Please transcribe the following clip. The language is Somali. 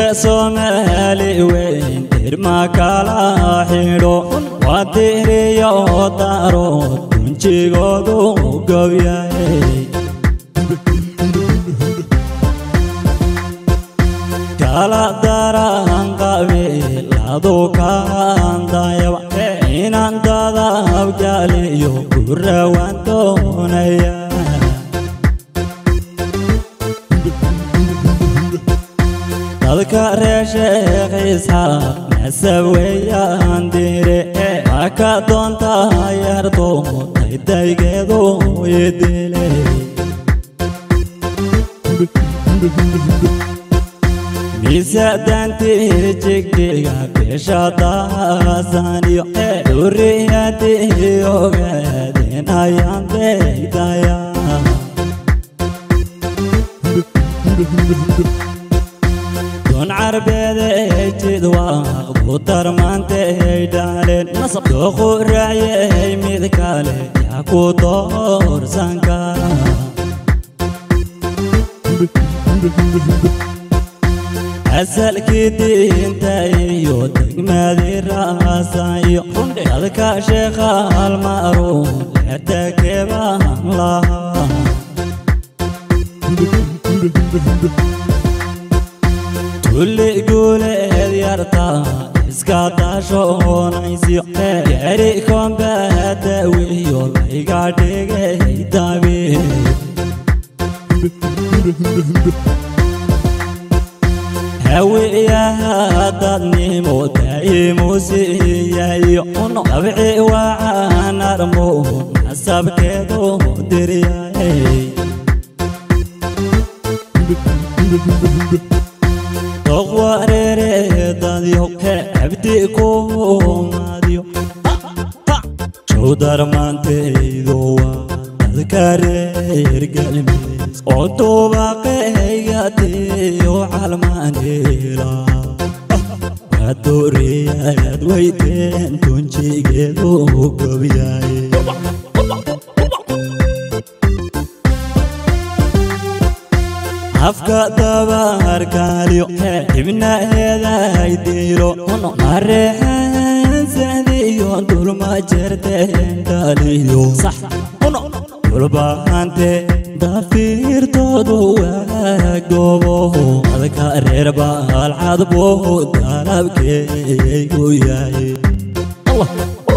soomaali weyn dirma kala xidho waa diriyo darood dunjigoodu gobyahay kala daran qabiiladu kaandayaba inaan dadabgaliyo ku rawaan doonaya dadka reer sheekh isxaaq nasab weeyaan dire haka doonta yarto daydaygeedu idile miisadantii jigdiga bisha daasaniyo duriyadii ogaadeen ayaan deydaya don carbeede jidwaaq ku darmaantay dhaaleen dooqu raayay mid kale yaa ku doorsan kara asalkii diinta iyo degmadii raasayo dadka sheekha almaruun leertakebaan lahaa tulli guuleed yarta iska dashoonaysiyo gari kombadawiyo layga dhigay dabiib hawiyaha dadnimo daa'imu siiyayo dabci wacan armo nasabkeedu diryay doqwareereedadyo abdi kumaadyo jowdarmaantaydo waa dadka reer galmeed oo duubaqaygatiyo calmaanila wadooriyaad weyteen tunjigeedu gobyaye afka dabaarkaaliyo ibnaheeday diro mareexansadiyo dulma jerteen dhaliyo dulbahante dafiirtoodu waagoobo adka reer baalcadbo dalabkeeygu yahay